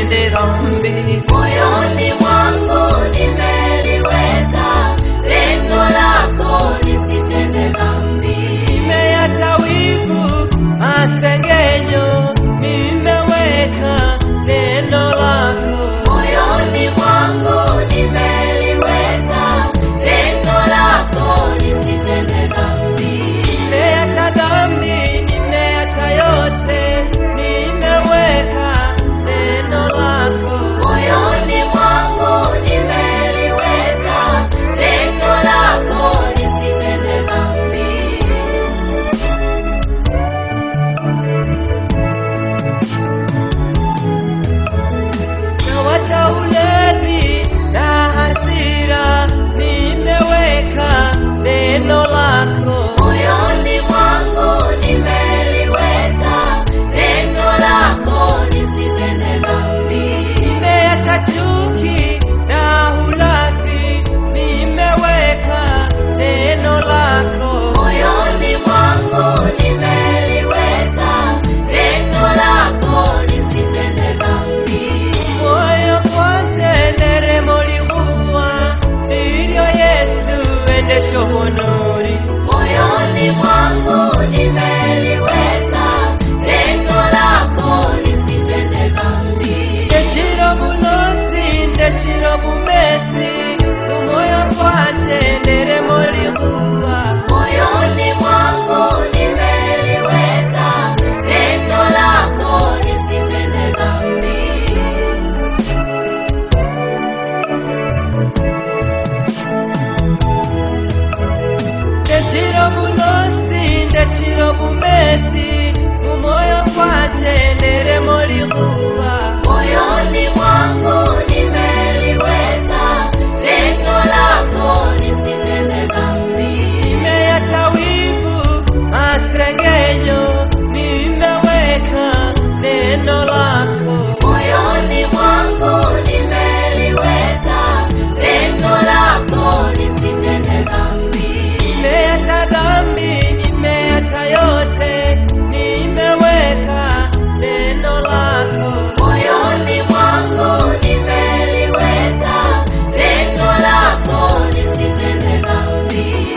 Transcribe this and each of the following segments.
nisitende dhambi. Moyoni mwangu nimeliweka neno lako nisitende dhambi. Nimeacha wivu, masengenyo, nimeweka neno lako. Moyoni mwangu nimeliweka neno lako nisitende dhambi. Nimeacha dhambi, nimeacha yote, nimeweka neno lako. Moyoni mwangu nimeliweka neno lako nisitende dhambi. Nawacha ulevi na hasira, nimeweka neno lako. Moyoni mwangu nimeliweka neno lako nisitende dhambi. Nimeacha chuki na ulafi, nimeweka neno lako. Moyoni mwangu nimeliweka neno lako nisitende dhambi. Moyo kwanje nderemo likuwa, nilyo Yesu endesho bonori. Moyoni mwangu nimeliweka neno lako nisitende dhambi. Ndeshiro bulosi, ndeshiro bumesi, kumoyo kwanje nderemo likuwa. Moyoni mwangu nimeliweka neno lako nisitende dhambi. Ndeshiro bulosi, ndeshiro bumesi, kumoyo kwanje nderemo likuwa. Moyoni mwangu nimeliweka neno lako nisitende dhambi. Nimeacha wivu, masengenyo, nimeweka neno lako. Moyoni mwangu nimeliweka neno lako nisitende dhambi. Nimeacha dhambi, nimeacha yote, nimeweka neno lako. Moyoni mwangu nimeliweka neno lako nisitende dhambi.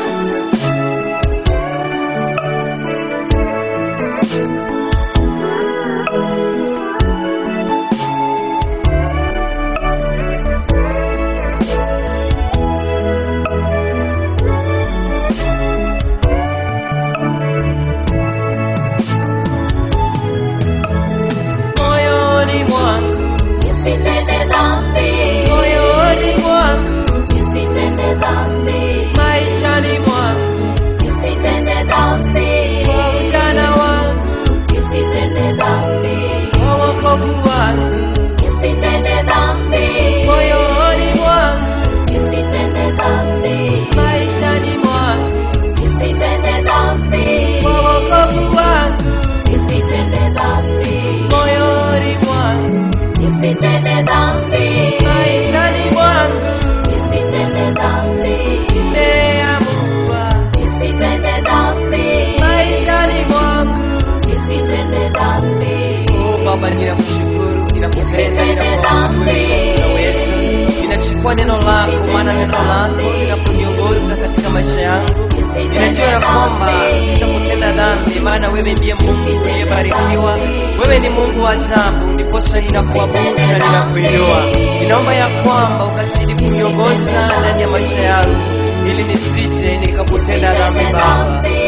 Moyoni mwangu, Nisitende dhambi. moyoni mwangu, Nisitende dhambi. maishani mwangu, Nisitende dhambi. kwa ujana wangu, Nisitende dhambi. kwa wokovu wangu, Nisitende dhambi. moyoni mwangu, Nisitende dhambi. maishani mwangu, Nisitende dhambi. kwa wokovu wangu, Nisitende dhambi. moyoni mwangu, Nisitende dhambi. maishani mwangu, Nisitende dhambi. nimeamua, Nisitende dhambi. maishani mwangu. Nisitende dhambi. Oh Baba, ninakushukuru, ninakupenda, Nisitende ninakuabudu, dhambi. unaweza. Ninachukua neno lako, Nisitende maana neno lako dhambi. linakuniongoza katika maisha yangu. Nisitende Ninajua ya kwamba dhambi. sitakutenda dhambi, maana wewe ndiye Mungu Nisitende uliyebarikiwa. dhambi. Wewe ni Mungu wa ajabu, ndiposa ninakuabudu Nisitende na dhambi. ninakuinua. Ninaomba ya kwamba ukazidi kuniongoza Nisitende ndani ya maisha yangu, ili nisije nikakutenda Nisitende dhambi Baba. dhambi.